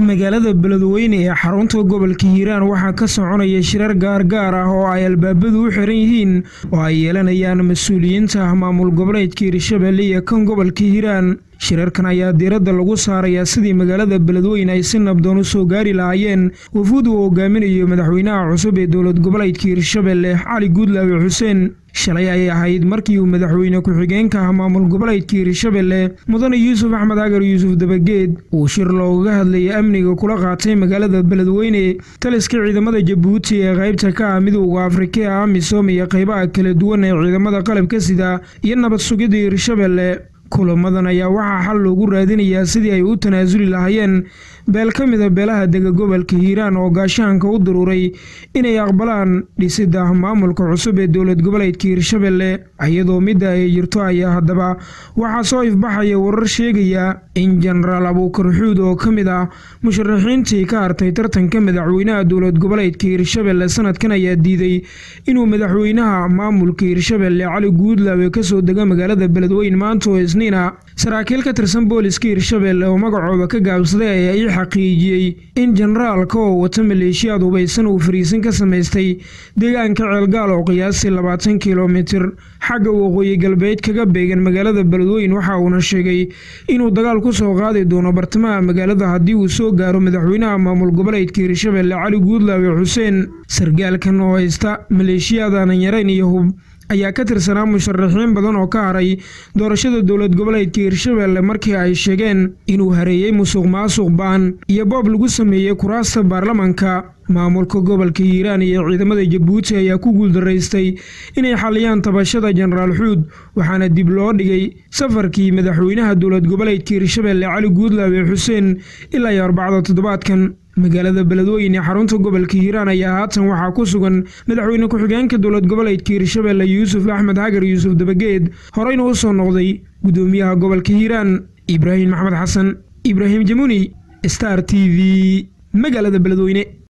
magaalada beledweyne ee xarunta gobolka hiiraan waxaa ka soconaya shirar gaargaar ah oo ay albaabadu u xiran yihiin oo ay yeelanayaan mas-uuliyiinta maamul goboleedka hiirshabelle iyo kan gobolka hiiraan shirarkan ayaa diiradda lagu saarayaa sidii magaalada beledweyne ay si nabdoon u soo gaari lahaayeen wafuud uu hogaaminayo madaxweynaha cusub ee dowlad goboleedka hiirshabelle cali guudlaawe xuseen shalay ayay ahayd markii uu madaxweyne ku-xigeenka ah maamul goboleedka hiirshabelle mudane yuusuf axmed agar yuusuf dabageed uu shir loogaga hadlayay amniga kula qaatay magaalada beledweyne taliska ciidamada jabuuti ee qaybta ka ah midowda afrika ee amisom iyo qaybaha kala duwan ee ciidamada qalabka sida iyo nabad sugidda hiirshabelle kulamadan ayaa waxaa xal loogu raadinayaa sidii ay u tanaasuli lahaayeen beel ka mida beelaha dega gobolka hiiraan oo gaashaanka u daruuray inay aqbalaan dhisidda maamulka cusub ee dowlad goboleedka hiirshabelle iyadoo midda ay jirto ayaa haddaba waxaa soo ifbaxaya warar sheegaya in jenaraal abuukar xuud oo ka mid ah musharaxiintii ka hartay tartanka madaxweynaha dowlad goboleedka hiirshabelle sanadkan ayaa diiday inuu madaxweynaha maamulka hiirshabelle cali guudlaawe kasoo dega magaalada beledweyne maanta oo isniina saraakiil ka tirsan booliska hiirshabelle oo magacooda ka gaabsaday ayaa ii xaqiijiyey in jenaraalka oo wata maleeshiyaad hubaysan uu fariisin ka samaystay deegaanka ceelgaal oo qiyaastii labaatan kilomitir xagga waqooyi galbeed kaga beegan magaalada beledweyne waxa uuna sheegay inuu dagaal ku soo qaadi doono bartamaha magaalada haddii uu soo gaaro madaxweynaha maamul goboleedka hiirshabelle cali guudlaawe xuseen sargaalkan oo haysta maleeshiyaadan yarayn iyo hub ayaa ka tirsanaa musharaxiin badan oo ka haray doorashada dowlad goboleedka hiirshabelle markii ay sheegeen inuu hareeyey musuq maasuq baan iyo boob lagu sameeyey kuraasta baarlamanka maamulka gobolka hiiraan iyo ciidamada jabuuti ayaa ku guuldaraystay inay xaliyaan tabashada jenaraal xuud waxaana dib loo dhigay safarkii madaxweynaha dowlad goboleedka hiirshabelle cali guudlaawe xuseen ilaa iyo arbacda toddobaadkan magaalada beledweyne xarunta gobolka hiiraan ayaa haatan waxaa ku sugan madaxweyne ku-xigeenka dowlad goboleedka hiirshabelle yuusuf axmed xagar yuusuf dabageed horeyna u soo noqday gudoomiyaha gobolka hiiraan ibraahim maxmed xasan ibraahim jamuuni star t v magaalada beledweyne